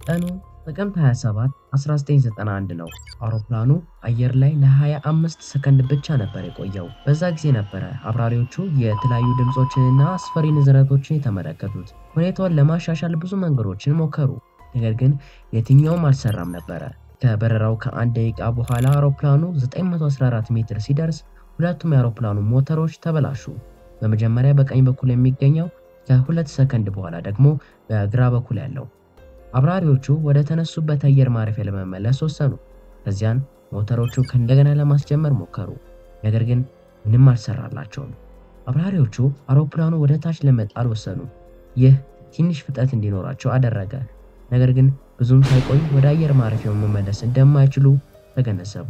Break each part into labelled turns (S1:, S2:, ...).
S1: ቀኑ ጥቅምት 27 1991 ነው። አውሮፕላኑ አየር ላይ ለ25 ሰከንድ ብቻ ነበር የቆየው። በዛ ጊዜ ነበረ አብራሪዎቹ የተለያዩ ድምፆችንና አስፈሪ ንዝረቶችን የተመለከቱት። ሁኔታውን ለማሻሻል ብዙ መንገዶችን ሞከሩ፣ ነገር ግን የትኛውም አልሰራም ነበረ። ከበረራው ከአንድ ደቂቃ በኋላ አውሮፕላኑ 914 ሜትር ሲደርስ ሁለቱም የአውሮፕላኑ ሞተሮች ተበላሹ። በመጀመሪያ በቀኝ በኩል የሚገኘው ከሁለት ሰከንድ በኋላ ደግሞ በግራ በኩል ያለው። አብራሪዎቹ ወደ ተነሱበት አየር ማረፊያ ለመመለስ ወሰኑ። ከዚያን ሞተሮቹ ከእንደገና ለማስጀመር ሞከሩ፣ ነገር ግን ምንም አልሰራላቸውም። አብራሪዎቹ አውሮፕላኑ ወደ ታች ለመጣል ወሰኑ። ይህ ትንሽ ፍጥነት እንዲኖራቸው አደረገ፣ ነገር ግን ብዙም ሳይቆይ ወደ አየር ማረፊያው መመለስ እንደማይችሉ ተገነዘቡ።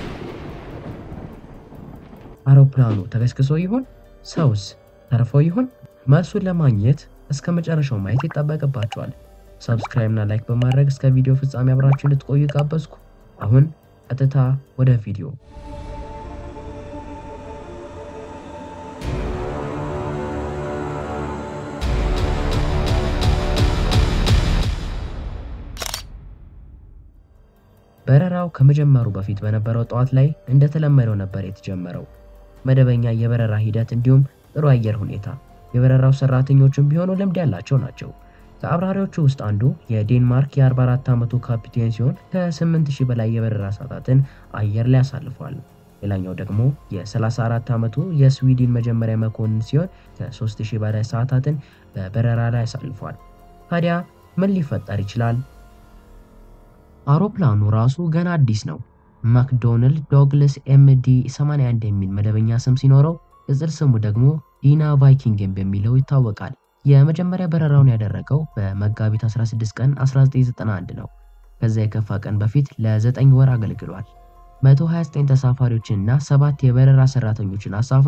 S1: አውሮፕላኑ ተከስክሶ ይሆን? ሰውስ ተርፎ ይሆን? መልሱን ለማግኘት እስከ መጨረሻው ማየት ይጠበቅባቸዋል። ሰብስክራይብ እና ላይክ በማድረግ እስከ ቪዲዮ ፍጻሜ አብራችሁ እንድትቆዩ ጋበዝኩ። አሁን ቀጥታ ወደ ቪዲዮ። በረራው ከመጀመሩ በፊት በነበረው ጠዋት ላይ እንደተለመደው ነበር የተጀመረው። መደበኛ የበረራ ሂደት እንዲሁም ጥሩ አየር ሁኔታ። የበረራው ሰራተኞችም ቢሆኑ ልምድ ያላቸው ናቸው። ከአብራሪዎቹ ውስጥ አንዱ የዴንማርክ የ44 ዓመቱ ካፒቴን ሲሆን ከ8000 በላይ የበረራ ሰዓታትን አየር ላይ አሳልፏል። ሌላኛው ደግሞ የ34 ዓመቱ የስዊድን መጀመሪያ መኮንን ሲሆን ከ3000 በላይ ሰዓታትን በበረራ ላይ አሳልፏል። ታዲያ ምን ሊፈጠር ይችላል? አውሮፕላኑ ራሱ ገና አዲስ ነው። ማክዶናልድ ዶግለስ ኤምዲ 81 የሚል መደበኛ ስም ሲኖረው ቅጽል ስሙ ደግሞ ዲና ቫይኪንግን በሚለው ይታወቃል። የመጀመሪያ በረራውን ያደረገው በመጋቢት 16 ቀን 1991 ነው። ከዛ የከፋ ቀን በፊት ለ9 ወር አገልግሏል። 129 ተሳፋሪዎችንና ሰባት የበረራ ሰራተኞችን አሳፍሮ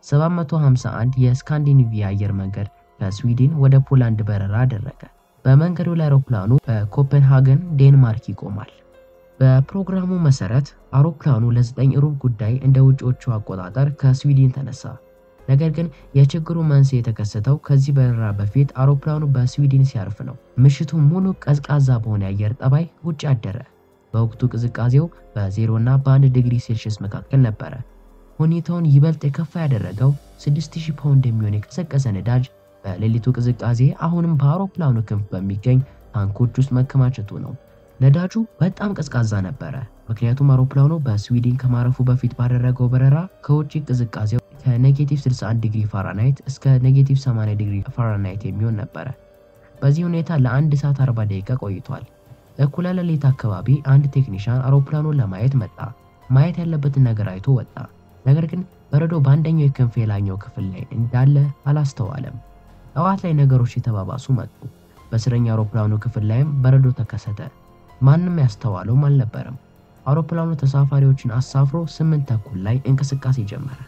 S1: 751 የስካንዲኔቪያ አየር መንገድ ከስዊድን ወደ ፖላንድ በረራ አደረገ። በመንገዱ ላይ አውሮፕላኑ በኮፐንሃገን ዴንማርክ ይቆማል። በፕሮግራሙ መሰረት አውሮፕላኑ ለ9 ሩብ ጉዳይ እንደ ውጪዎቹ አቆጣጠር ከስዊድን ተነሳ። ነገር ግን የችግሩ መንስኤ የተከሰተው ከዚህ በረራ በፊት አውሮፕላኑ በስዊድን ሲያርፍ ነው። ምሽቱ ሙሉ ቀዝቃዛ በሆነ የአየር ጠባይ ውጭ አደረ። በወቅቱ ቅዝቃዜው በ0 እና በ1 ዲግሪ ሴልሺየስ መካከል ነበረ። ሁኔታውን ይበልጥ የከፋ ያደረገው 6000 ፓውንድ የሚሆን የቀዘቀዘ ነዳጅ በሌሊቱ ቅዝቃዜ አሁንም በአውሮፕላኑ ክንፍ በሚገኝ ታንኮች ውስጥ መከማቸቱ ነው። ነዳጁ በጣም ቀዝቃዛ ነበረ፣ ምክንያቱም አውሮፕላኑ በስዊድን ከማረፉ በፊት ባደረገው በረራ ከውጭ ቅዝቃዜው ከኔጌቲቭ 61 ዲግሪ ፋራናይት እስከ ኔጌቲቭ 80 ዲግሪ ፋራናይት የሚሆን ነበረ። በዚህ ሁኔታ ለአንድ ሰዓት 40 ደቂቃ ቆይቷል። እኩለ ሌሊት አካባቢ አንድ ቴክኒሻን አውሮፕላኑን ለማየት መጣ። ማየት ያለበትን ነገር አይቶ ወጣ። ነገር ግን በረዶ በአንደኛው የክንፍ የላይኛው ክፍል ላይ እንዳለ አላስተዋለም። ጠዋት ላይ ነገሮች የተባባሱ መጡ። በስረኛ አውሮፕላኑ ክፍል ላይም በረዶ ተከሰተ። ማንም ያስተዋለውም አልነበረም። አውሮፕላኑ ተሳፋሪዎችን አሳፍሮ ስምንት ተኩል ላይ እንቅስቃሴ ጀመረ።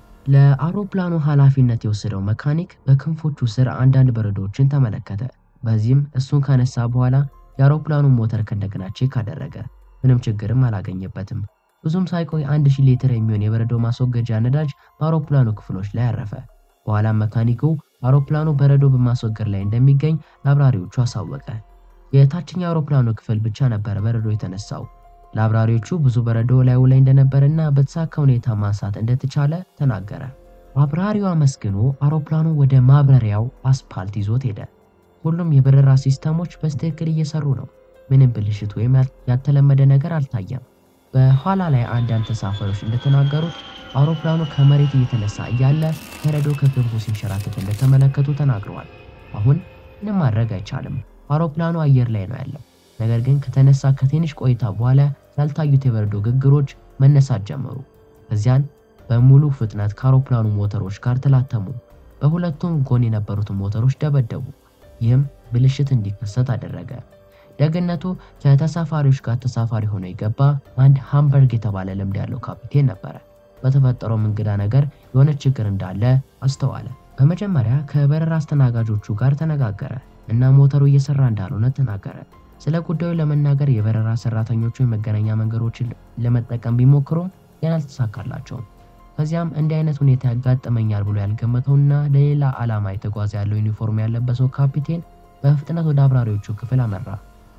S1: ለአውሮፕላኑ ኃላፊነት የወሰደው መካኒክ በክንፎቹ ስር አንዳንድ በረዶዎችን ተመለከተ። በዚህም እሱን ካነሳ በኋላ የአውሮፕላኑን ሞተር ከእንደገና ቼክ አደረገ። ምንም ችግርም አላገኘበትም። ብዙም ሳይቆይ አንድ ሺህ ሊትር የሚሆን የበረዶ ማስወገጃ ነዳጅ በአውሮፕላኑ ክፍሎች ላይ አረፈ። በኋላም መካኒኩ አውሮፕላኑ በረዶ በማስወገድ ላይ እንደሚገኝ ለአብራሪዎቹ አሳወቀ። የታችኛው አውሮፕላኑ ክፍል ብቻ ነበረ በረዶ የተነሳው። ለአብራሪዎቹ ብዙ በረዶ ላዩ ላይ እንደነበረና በተሳካ ሁኔታ ማንሳት እንደተቻለ ተናገረ። አብራሪው አመስግኖ አውሮፕላኑ ወደ ማብረሪያው አስፓልት ይዞት ሄደ። ሁሉም የበረራ ሲስተሞች በትክክል እየሰሩ ነው። ምንም ብልሽት ወይም ያልተለመደ ነገር አልታየም። በኋላ ላይ አንዳንድ ተሳፋሪዎች እንደተናገሩት አውሮፕላኑ ከመሬት እየተነሳ እያለ በረዶ ከክንፉ ሲንሸራተት እንደተመለከቱ ተናግረዋል። አሁን ምንም ማድረግ አይቻልም። አውሮፕላኑ አየር ላይ ነው ያለው። ነገር ግን ከተነሳ ከትንሽ ቆይታ በኋላ ያልታዩት የበረዶ ግግሮች መነሳት ጀመሩ። ከዚያን በሙሉ ፍጥነት ከአውሮፕላኑ ሞተሮች ጋር ተላተሙ። በሁለቱም ጎን የነበሩትን ሞተሮች ደበደቡ። ይህም ብልሽት እንዲከሰት አደረገ። ደግነቱ ከተሳፋሪዎች ጋር ተሳፋሪ ሆኖ የገባ አንድ ሃምበርግ የተባለ ልምድ ያለው ካፒቴን ነበረ። በተፈጠረውም እንግዳ ነገር የሆነ ችግር እንዳለ አስተዋለ። በመጀመሪያ ከበረራ አስተናጋጆቹ ጋር ተነጋገረ እና ሞተሩ እየሰራ እንዳልሆነ ተናገረ። ስለ ጉዳዩ ለመናገር የበረራ ሰራተኞቹ የመገናኛ መንገዶችን ለመጠቀም ቢሞክሩም ግን አልተሳካላቸውም። ከዚያም እንዲህ አይነት ሁኔታ ያጋጥመኛል ብሎ ያልገመተውና ለሌላ ዓላማ የተጓዘ ያለው ዩኒፎርም ያለበሰው ካፒቴን በፍጥነት ወደ አብራሪዎቹ ክፍል አመራ።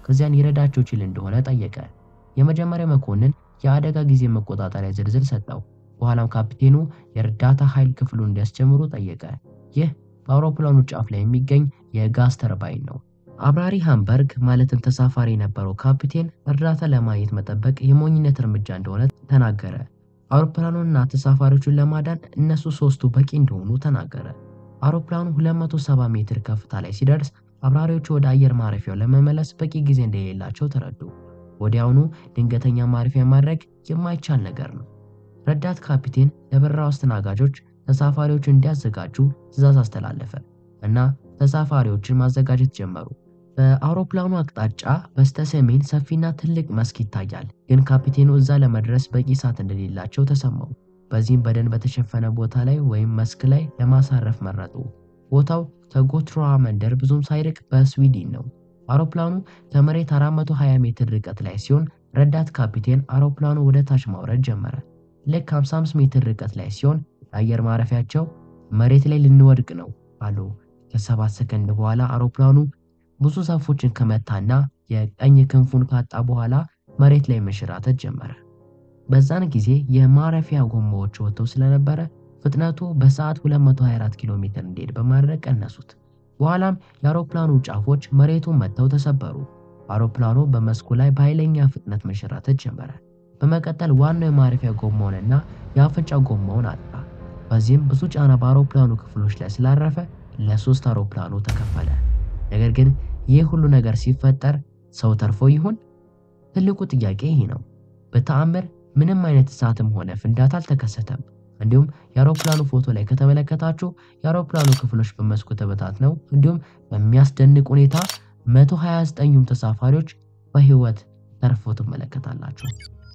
S1: ከዚያን ይረዳቸው ይችል እንደሆነ ጠየቀ። የመጀመሪያ መኮንን የአደጋ ጊዜ መቆጣጠሪያ ዝርዝር ሰጠው። በኋላም ካፒቴኑ የእርዳታ ኃይል ክፍሉን እንዲያስጀምሩ ጠየቀ። ይህ በአውሮፕላኑ ጫፍ ላይ የሚገኝ የጋዝ ተርባይን ነው። አብራሪ ሃምበርግ ማለትም ተሳፋሪ የነበረው ካፒቴን እርዳታ ለማግኘት መጠበቅ የሞኝነት እርምጃ እንደሆነ ተናገረ። አውሮፕላኑንና ተሳፋሪዎቹን ለማዳን እነሱ ሶስቱ በቂ እንደሆኑ ተናገረ። አውሮፕላኑ 270 ሜትር ከፍታ ላይ ሲደርስ አብራሪዎቹ ወደ አየር ማረፊያው ለመመለስ በቂ ጊዜ እንደሌላቸው ተረዱ። ወዲያውኑ ድንገተኛ ማረፊያ ማድረግ የማይቻል ነገር ነው። ረዳት ካፒቴን ለበረራው አስተናጋጆች ተሳፋሪዎችን እንዲያዘጋጁ ትዕዛዝ አስተላለፈ እና ተሳፋሪዎችን ማዘጋጀት ጀመሩ። በአውሮፕላኑ አቅጣጫ በስተ ሰሜን ሰፊና ትልቅ መስክ ይታያል፣ ግን ካፒቴኑ እዛ ለመድረስ በቂ ሰዓት እንደሌላቸው ተሰማው። በዚህም በደን በተሸፈነ ቦታ ላይ ወይም መስክ ላይ ለማሳረፍ መረጡ። ቦታው ከጎትሮዋ መንደር ብዙም ሳይርቅ በስዊድን ነው። አውሮፕላኑ ከመሬት 420 ሜትር ርቀት ላይ ሲሆን ረዳት ካፒቴን አውሮፕላኑ ወደ ታች ማውረድ ጀመረ። ልክ 55 ሜትር ርቀት ላይ ሲሆን የአየር ማረፊያቸው መሬት ላይ ልንወድቅ ነው አሉ። ከሰባት ሰከንድ በኋላ አውሮፕላኑ ብዙ ዛፎችን ከመታና የቀኝ ክንፉን ካጣ በኋላ መሬት ላይ መንሸራተት ጀመረ። በዛን ጊዜ የማረፊያ ጎማዎች ወጥተው ስለነበረ ፍጥነቱ በሰዓት 224 ኪሎ ሜትር እንዲሄድ በማድረግ ቀነሱት። በኋላም የአውሮፕላኑ ጫፎች መሬቱን መጥተው ተሰበሩ። አውሮፕላኑ በመስኩ ላይ በኃይለኛ ፍጥነት መንሸራተት ጀመረ። በመቀጠል ዋናው የማረፊያ ጎማውንና የአፍንጫ ጎማውን አጣ። በዚህም ብዙ ጫና በአውሮፕላኑ ክፍሎች ላይ ስላረፈ ለሶስት አውሮፕላኑ ተከፈለ። ነገር ግን ይህ ሁሉ ነገር ሲፈጠር ሰው ተርፎ ይሆን? ትልቁ ጥያቄ ይህ ነው። በተአምር ምንም አይነት እሳትም ሆነ ፍንዳታ አልተከሰተም። እንዲሁም የአውሮፕላኑ ፎቶ ላይ ከተመለከታችሁ የአውሮፕላኑ ክፍሎች በመስኩ ተበታትነው እንዲሁም በሚያስደንቅ ሁኔታ 129ኙም ተሳፋሪዎች በህይወት ተርፎ ትመለከታላችሁ።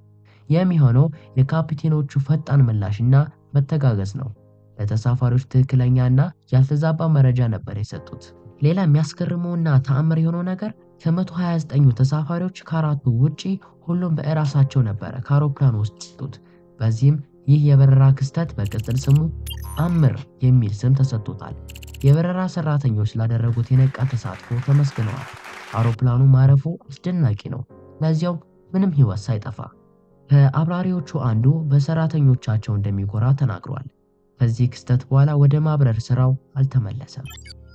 S1: የሚሆነው የካፒቴኖቹ ፈጣን ምላሽና መተጋገዝ ነው። ለተሳፋሪዎች ትክክለኛና ያልተዛባ መረጃ ነበር የሰጡት። ሌላ የሚያስገርመውና ተአምር የሆነው ነገር ከ129ኙ ተሳፋሪዎች ከአራቱ ውጪ ሁሉም በእራሳቸው ነበረ ከአውሮፕላኑ ውስጥ ወጡት። በዚህም ይህ የበረራ ክስተት በቅጽል ስሙ አምር የሚል ስም ተሰጥቶታል። የበረራ ሰራተኞች ስላደረጉት የነቃ ተሳትፎ ተመስግነዋል። አውሮፕላኑ ማረፉ አስደናቂ ነው፣ ለዚያው ምንም ህይወት ሳይጠፋ። ከአብራሪዎቹ አንዱ በሰራተኞቻቸው እንደሚኮራ ተናግሯል። ከዚህ ክስተት በኋላ ወደ ማብረር ስራው አልተመለሰም።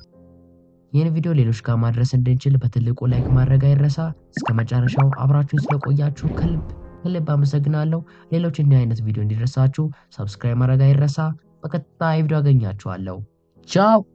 S1: ይህን ቪዲዮ ሌሎች ጋር ማድረስ እንድንችል በትልቁ ላይክ ማድረግ አይረሳ። እስከ መጨረሻው አብራችሁን ስለቆያችሁ ከልብ ከልብ አመሰግናለሁ። ሌሎች እንዲህ አይነት ቪዲዮ እንዲደርሳችሁ ሰብስክራይብ ማድረግ አይረሳ። በቀጣይ ቪዲዮ አገኛችኋለሁ። ቻው